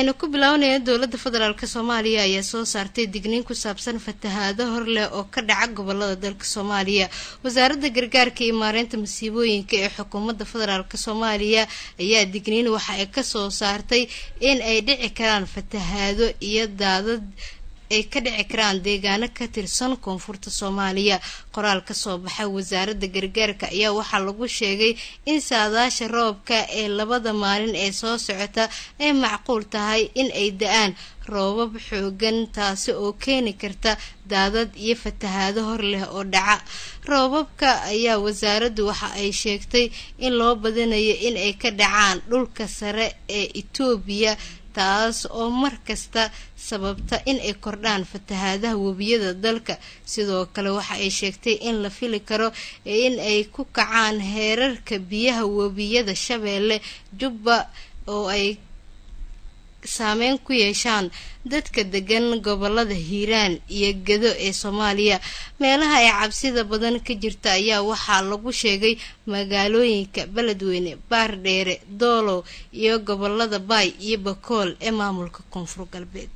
aynu ku bilaabanaya dowladda federaalk soomaaliya ayaa soo saartay digniin ku saabsan fatahaado hor leh oo ka dhaca gobolada dalka soomaaliya wasaaradda gargaarka iyo maareynta masiibooyinka ee xukuumadda federaalk soomaaliya ayaa digniin waxa ay kasoo saartay in ay dhici karaan fatahaado iyo daadad ay ka dhici karaan deegaano ka tirsan koonfurta soomaaliya qoraal kasoo baxay wasaaradda gargaarka ayaa waxaa lagu sheegay in saadaasha roobka ee labada maalin ee soo socota ay macquul tahay in ay da-aan roobab xoogan taasi oo keeni karta daadad iyo fatahaado hor leh oo dhaca roobabka ayaa wasaaraddu waxa ay sheegtay in loo badinayo in ay ka dhacaan dhulka sare ee etoobiya taas oo mar kasta sababta in ay kordhaan fatahaadaha webiyada dalka sidoo kale waxa ay sheegtay in la fili karo in ay ku kacaan heerarka biyaha webiyada shabeelle jubba oo ay saameyn ku yeeshaan dadka degan gobolada hiiraan iyo gedo ee soomaaliya meelaha ay cabsida badan ka jirta ayaa waxaa lagu sheegay magaalooyinka beledweyne baardheere doolow iyo gobolada baay iyo bakool ee maamulka koonfur galbeed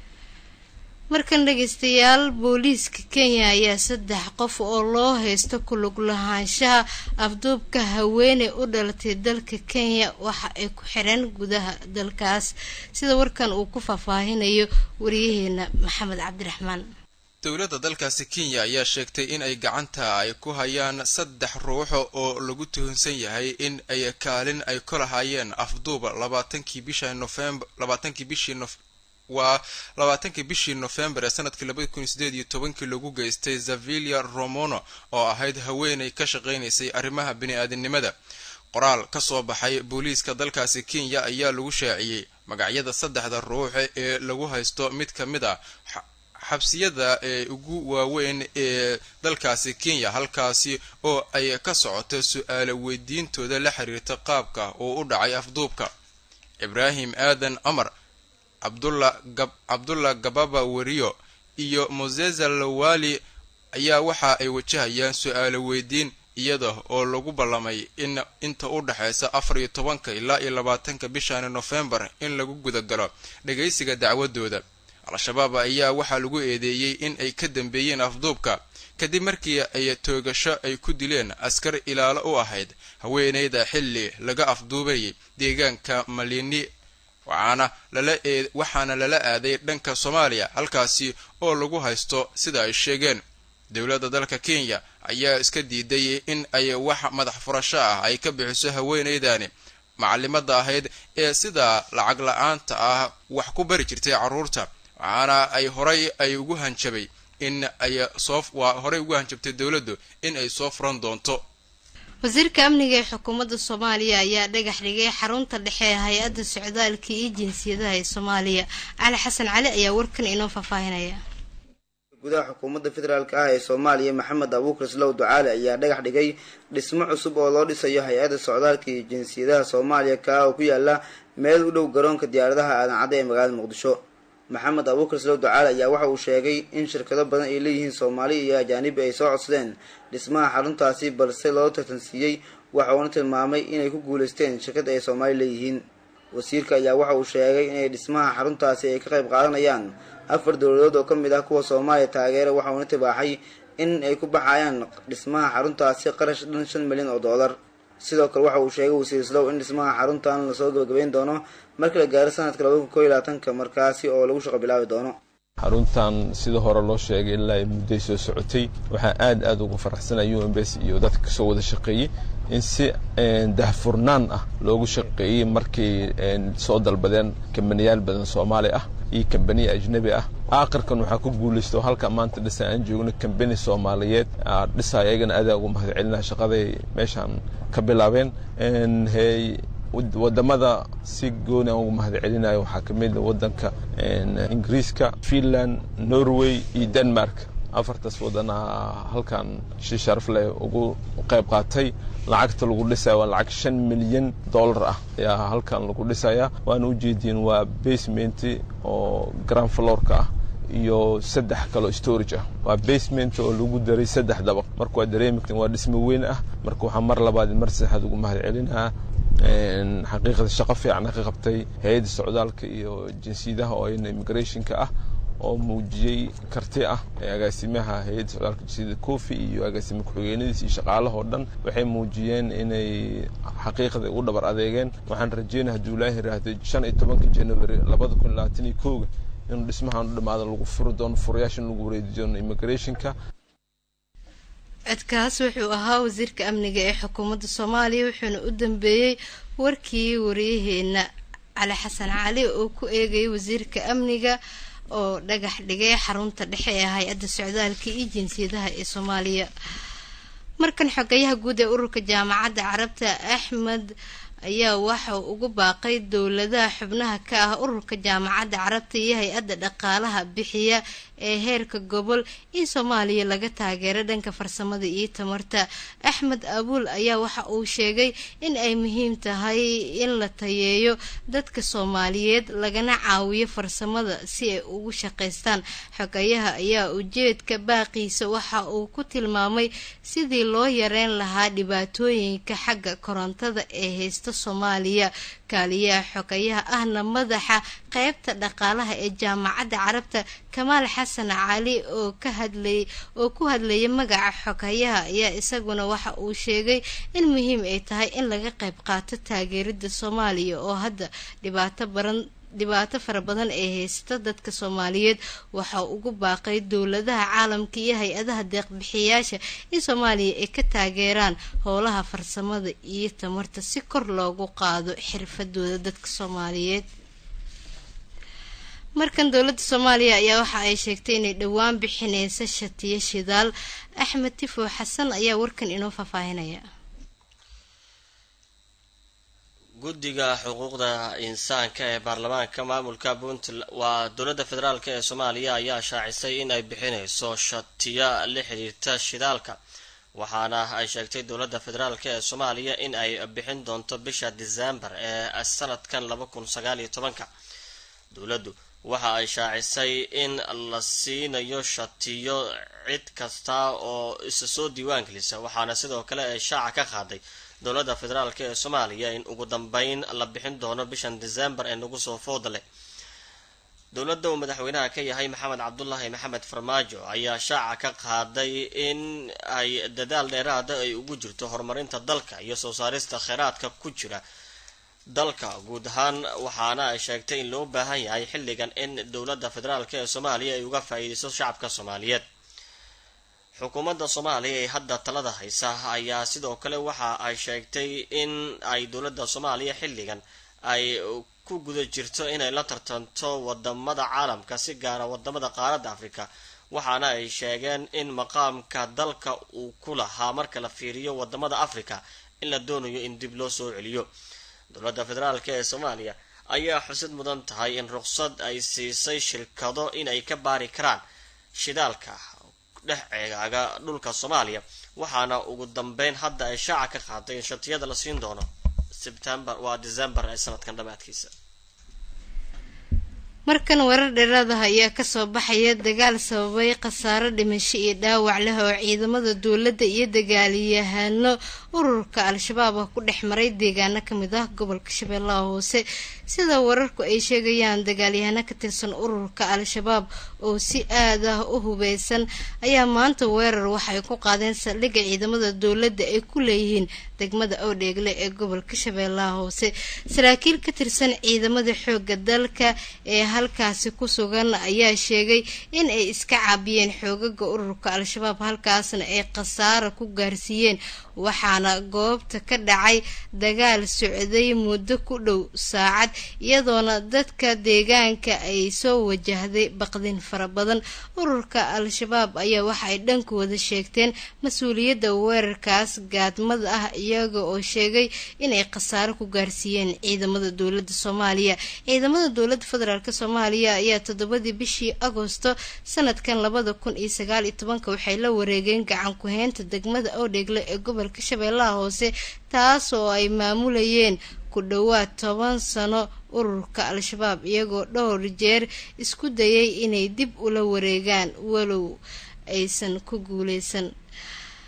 markan dhageystayaal booliiska kenya ayaa saddex qof oo loo haysto ku lug lahaanshaha afduubka haweeney u dhalatay dalka kenya waxa ay ku xireen gudaha dalkaas sida warkan uu ku faahfaahinayo wariyaheena maxamed cabdiraxmaan dowladda dalkaasi kenya ayaa sheegtay in ay gacanta ay ku hayaan saddex ruuxo oo lagu tuhunsan yahay in ay kaalin ay ku lahaayeen afduuba labaatankii bisha nofembar labaatankii bishii nof waa labaatankii bishii nofembar ee sanadkii labada kun iyo sideed iyo tobankii lagu geystay zavilia romono oo ahayd haweenay ka shaqaynaysay arrimaha bini-aadinimada qoraal ka soo baxay booliiska dalkaasi kenya ayaa lagu shaaciyey magacyada saddexda ruux ee lagu haysto mid ka mid ah xabsiyada ee ugu waaweyn ee dalkaasi kenya halkaasi oo ay ka socoto su-aalo weydiintooda la xiriirta qaabka uu u dhacay afduubka ibraahim aadan amar cabdullah gababa weriyo iyo moseza lawali ayaa waxa ay wajahayaan su-aalo weydiin iyada oo lagu ballamay in inta u dhexaysa afar iyo tobanka ilaa iyo labaatanka bishan nofembar in lagu gudagalo dhagaysiga dacwadooda al-shabaab ayaa waxaa lagu eedeeyey in ay ka dambeeyeen afduubka kadib markii ay toogasho ay ku dileen askar ilaalo u ahayd haweeneyda xilli laga afduubayay deegaanka malini waxaana lala ee waxaana lala aaday dhanka soomaaliya halkaasi oo lagu haysto sida ay sheegeen dowladda dalka kenya ayaa iska diiday in ay wax madax furasho ah ay ka bixiso haweeneydani macalimada ahayd ee sida lacag la-aanta ah wax ku bari jirtay carruurta waxaana ay horay ay ugu hanjabay in ay soo waa horay ugu hanjabtay dowladdu in ay soo furan doonto wasiirka amniga ee xukuumadda soomaaliya ayaa dhagax dhigay xarunta dhexe ee hay-adda socdaalka iyo jinsiyadaha ee soomaaliya cali xasan cali ayaa warkan inoo faahfaahinaya gudaha xukuumadda federaalk ah ee soomaaliya maxamed abuukar slow ducaale ayaa dhagax dhigay dhismo cusub oo loo dhisayo hay-adda socdaalka iyo jinsiyadaha soomaaliya kaa oo ku yaala meel u dhow garoonka diyaaradaha aadan cadde ee magaalada muqdisho maxamed abuukar slow ducaale ayaa waxa uu sheegay in shirkado badan ay leeyihiin soomaali iyo ajaanibi ay soo codsadeen dhismaha xaruntaasi balse loo tartansiiyey waxa uuna tilmaamay inay ku guuleysteen shirkad ay soomaali leeyihiin wasiirka ayaa waxa uu sheegay inay dhismaha xaruntaasi ay ka qayb qaadanayaan afar dowladood oo ka mid ah kuwa soomaaliya taageera waxa uuna tibaaxay in ay ku baxayaan dhismaha xaruntaasi qarash dhan shan milyan oo dollar sidoo kale waxa uu sheegay wasiir slow in dhismaha xaruntan lasoo gabagabeyn doono marka la gaaro sanadka labada kun koo iyo labaatanka markaasi oo lagu shaqo bilaabi doono xaruntan sida hore loo sheegay ilaa mudday soo socotay waxaan aad aad ugu faraxsanay u m b s iyo dadka kasoo wada shaqeeyey in si dahfurnaan ah loogu shaqeeyey markay soo dalbadeen kambaniyaal badan soomaali ah iyo kambaniya ajnabi ah aakhirkan waxaa ku guulaysta oo halka maanta dhisa aan joogno kambani soomaaliyeed dhisa ayagana adaa ugu mahad celinaa shaqaday meeshaan ka bilaabeen wadamada si gooni aan ugu mahad celinayo waxaa ka mid wadanka ingiriiska finland norway iyo denmark afartaas wadana halkan si sharaf leh ugu qayb qaatay lacagta lagu dhisaya waa lacag shan milyan dollar ah ayaa halkan lagu dhisaya waana ujeediin waa basement oo grand florka ah iyo saddex kaloo storage ah waa basement oo lagu daray saddex dabaq marka waa dareemi waa dhismo weyn ah marka waxaa mar labaad mar saddexaad ugu mahad celinaa xaqiiqda shaqo fiican ka qabtay hay-adda socdaalka iyo jinsiyadaha oo ayna immigrationka ah oo muujiyey karti ah agaasimaha hay-adda socdaalka jinsiyada kofi iyo agaasima ku-xigeenadiis iyo shaqaalahoo dhan waxay muujiyeen inay xaqiiqda u dhabar adeegeen waxaan rajeynaya hadduu ilaahi yiraahdo shan iyo tobanka january labada kun labaatan iyo kooga inuu dhismahan u dhamaado lagu furi doono furayaasha in lagu wareeji doono immigrationka codkaas wuxuu ahaa wasiirka amniga ee xukuumadda soomaaliya wuxuuna u dambeeyey warkii wariyaheena cali xasan cali oo ku eegayay wasiirka amniga oo dhagax dhigay xarunta dhexe ee hay-adda socdaalka iyo jinsiyadaha ee soomaaliya markan xogayaha guud ee ururka jaamacadda carabta axmed ayaa waxa ugu baaqay dowladaha xubnaha ka ah ururka jaamacadda carabta iyo hay-adda dhaqaalaha bixiya ee heerka gobol in soomaaliya laga taageero dhanka farsamada iyo tamarta axmed abuul ayaa waxa uu sheegay in ay muhiim tahay in la tayeeyo dadka soomaaliyeed lagana caawiyo farsamada si ay ugu shaqaystaan xogayaha ayaa ujeedka baaqiisa waxa uu ku tilmaamay sidii loo yareyn lahaa dhibaatooyinka xagga korontada ee haysta soomaaliya kaaliyaha xogayaha ahna madaxa qeybta dhaqaalaha ee jaamacadda carabta kamaal xasan cali oo ka hadlay oo ku hadlaya magaca xogayaha ayaa isaguna waxa uu sheegay in muhiim ay tahay in laga qayb qaato taageerida soomaaliya oo hadda dhibaato baran dhibaato fara badan ee haysta dadka soomaaliyeed waxaa ugu baaqay dowladaha caalamka iyo hay-adaha deeqbixiyaasha in soomaaliya ay ka taageeraan howlaha farsamada iyo tamarta si kor loogu qaado xirfadooda dadka soomaaliyeed markan dowladda soomaaliya ayaa waxa ay sheegtay inay dhowaan bixineysa shatiyo shidaal axmed tifo xasan ayaa warkan inoo faahfaahinaya guddiga xuquuqda insaanka ee baarlamaanka maamulka puntland waa dowladda federaalk ee soomaaliya ayaa shaacisay in ay bixineyso shatiya la xiriirta shidaalka waxaana ay sheegtay dowladda federaalk ee soomaaliya in ay bixin doonto bisha disembar ee sanadkan laba kun sagaal iyo tobanka dowladdu waxa ay shaacisay in la siinayo shatiyo cid kasta oo isa soo diiwaan gelisa waxaana sidoo kale ay shaaca ka qaaday dowladda federaalk ee soomaaliya in ugu dambeyn la bixin doono bishan disembar ee nagu soo fooda leh dowladda uu madaxweynaha ka yahay maxamed cabdulaahi maxamed farmaajo ayaa shaaca ka qaaday in ay dadaal dheeraada ay ugu jirto horumarinta dalka iyo soo saarista kheyraadka ku jira dalka guud ahaan waxaana ay sheegtay in loo baahan yahay xilligan in dowladda federaalk ee soomaaliya ay uga faa-iideyso shacabka soomaaliyeed xukuumadda soomaaliya ee hadda talada haysa ayaa sidoo kale waxa ay sheegtay in ay dowladda soomaaliya xilligan ay ku guda jirto inay la tartanto wadamada caalamka si gaara wadamada qaaradda afrika waxaana ay sheegeen in maqaamka dalka uu ku lahaa marka la fiiriyo wadamada africa in la doonayo in dib loo soo celiyo dowladda federaalk ee soomaaliya ayaa xusid mudan tahay in ruqsad ay siisay shirkado inay ka baari karaan shidaalka dhex ceegaaga dhulka soomaaliya waxaana ugu dambeyn hadda ay shaaca ka qaaday in shatiyada la siin doono sebtembar waa december ee sanadkan dhammaadkiisa markan warar dheeraadaha ayaa kasoo baxaya dagaal sababay khasaaro dhimasho iyo dhaawac leh oo ciidamada dowladda iyo dagaalyahano ururka al-shabaab ah ku dhex maray deegaano kamid ah gobolka shabeellaha hoose sida wararku ay sheegayaan dagaalyahano ka tirsan ururka al-shabaab oo si aad ah u hubeysan ayaa maanta weerar waxay ku qaadeen saldhigga ciidamada dowladda ay ku leeyihiin degmada oodheegle ee gobolka shabeellaha hoose saraakiil ka tirsan ciidamada xooga dalka ee halkaasi ku sugan ayaa sheegay in ay iska caabiyeen xoogaga ururka al-shabaab halkaasna ay khasaara ku gaarsiiyeen waxaana goobta ka dhacay dagaal socday muddo ku dhow saacad iyadoona dadka deegaanka ay soo wajahday baqdin fara badan ururka al-shabaab ayaa waxa ay dhankooda sheegteen mas-uuliyadda weerarkaas gaadmada ah iyaga oo sheegay inay khasaaro ku gaarsiiyeen ciidamada dowladda soomaaliya ciidamada dowladda federaalk soomaaliya ayaa toddobadii bishii agoosto sanadkan labada kun iyo sagaal iyo tobanka waxay la wareegeen gacan ku-heynta degmada oodheegle ee gobolka shabeellaha hoose taas oo ay maamulayeen ku dhowaad toban sano ururka al-shabaab iyagoo dhowr jeer isku dayay inay dib ula wareegaan walow aysan ku guuleysan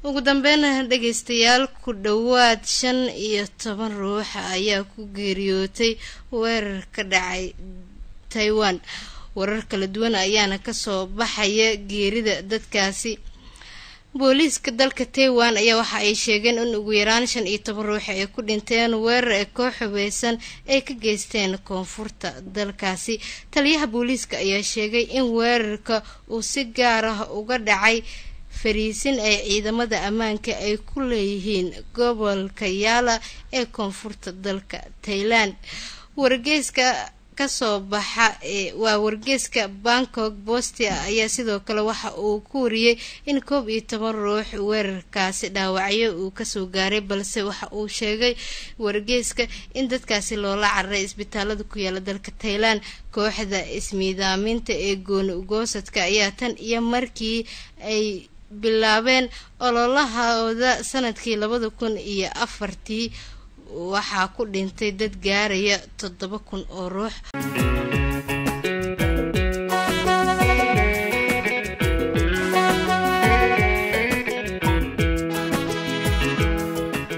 ugu dambeyn dhegeystayaal ku dhowaad shan iyo toban ruux ayaa ku geeriyootay weerar ka dhacay taiwan warar kala duwan ayaana kasoo baxaya geerida dadkaasi booliiska dalka taiwan ayaa waxa ay sheegeen in ugu yaraan shan iyo toban ruux ay ku dhinteen weerar ee koox hubeysan ay ka geysteen koonfurta dalkaasi taliyaha booliiska ayaa sheegay in weerarka uu si gaar ah uga dhacay fariisin ay ciidamada ammaanka ay ku leeyihiin gobolka yaala ee koonfurta dalka tailand wargeyska kasoo baxa waa wargeyska bangkok bostia ayaa sidoo kale waxa uu ku wariyey in koob iyo toban ruux weerarkaasi dhaawacyo uu kasoo gaaray balse waxa uu sheegay wargeyska in dadkaasi loola cararay isbitaalada ku yaala dalka tailand kooxda ismiidaaminta ee gooni ugoosadka ayaa tan iyo markii ay bilaabeen ololahooda sanadkii labada kun iyo afartii waxaa ku dhintay dad gaaraya toddoba kun oo ruux